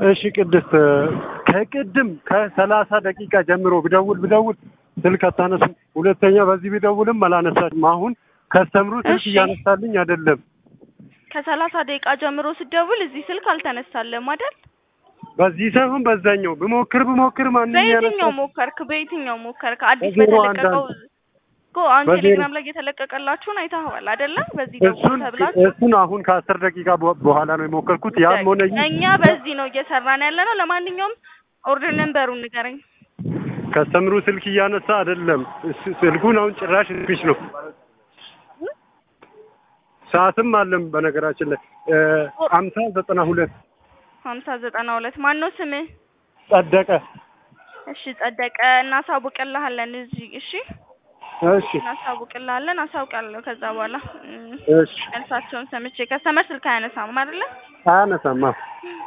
እሺ ቅድስት ከቅድም ከሰላሳ ደቂቃ ጀምሮ ብደውል ብደውል ስልክ አታነሱም። ሁለተኛ በዚህ ብደውልም አላነሳችም። አሁን ከስተምሩ ስልክ እሺ። እያነሳልኝ አይደለም። ከሰላሳ ደቂቃ ጀምሮ ስደውል እዚህ ስልክ አልተነሳለም አይደል? በዚህ ሳይሆን በዛኛው ብሞክር ብሞክር ማንም በየትኛው ያነሳ ሞከርክ? በየትኛው ሞከርክ? አዲስ በዜሮ በተለቀቀው አንዳንድ እኮ አሁን በዜሮ ቴሌግራም ላይ የተለቀቀላችሁን አይተኸዋል አይደለ? በዚህ ደውል እሱን ተብላችሁ እሱን አሁን ከአስር ደቂቃ በ- በኋላ ነው የሞከርኩት። ያም ሆነ ይህ እኛ በዚህ ነው እየሰራን ያለ ነው። ለማንኛውም ኦርደር ነንበሩን ንገረኝ። ከስተምሩ ስልክ እያነሳ አይደለም። እስ- ስልኩን አሁን ጭራሽ ስፒች ነው። ሰዓትም አለም በነገራችን ላይ አምሳ ዘጠና ሁለት ሀምሳ ዘጠና ሁለት ማን ነው ስምህ? ጸደቀ። እሺ ጸደቀ፣ እናሳውቅልሃለን እዚህ። እሺ እሺ እናሳውቅልሃለን፣ አሳውቃለሁ። ከዛ በኋላ እም፣ እሺ መልሳቸውን ሰምቼ ከስተመር ስልክ አያነሳም አይደለ? አያነሳማ